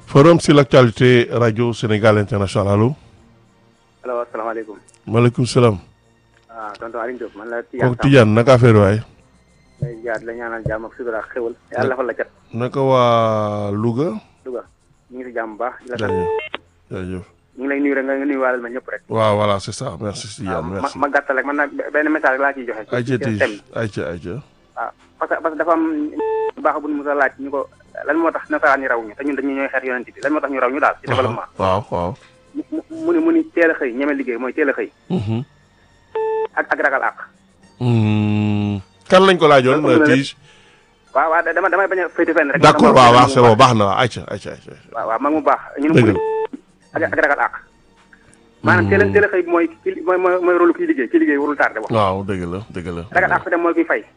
forum sur l'actualité radio Sénégal international allo. allo asalaamaaleykum. maaleykum salaam. ah tonton Aliou Diop man la. Tidiane kooku Tidiane naka affaire waay. lay jaar la ñaanal jàmm ak sutura ak xéwal. yàlla defal la cat. naka waa Louga. Louga ñu ngi si jàmm bu baax. di la sant jaajëf jaajëf. ñu ngi lay nuyu rek nga nuyu waalal ma ñëpp rek. waaw voilà c'est ça merci Tidiane ma merci. ma gàttal rek man nag benn message rek laa ciy joxe. ayca ci thème bi ayca ayca. waaw parce que parce que dafa am baax bu ñu mos a laaj ñu ko lan moo tax nasaraan ñi raw ñu te ñun dañu ñooy xeet yonent bi lan moo tax ñu raw ñu daal ci développement. waaw waaw. mu mu mu ni mu ni teel a xëy ñeme liggéey mooy teel a xëy. Mhm. ak ak ragal àq. Hmm. kan lañ ko laajoon Loolu la Tige. waaw waaw dama damay bañ a féete fenn rek. d'accord dama- waaw waaw dama- c'est bon baax na waaw ayca ayca ayca. waaw waaw mag mu baax. ñu ne dëgg mu la. ak ak ragal àq. maanaam teel a teel a xëy bi mooy ki mooy mooy mooy rôle kiy liggéey ki liggéey warul tardé wax. waaw dëgg la dëgg la. ragal àq dem mooy kuy fay.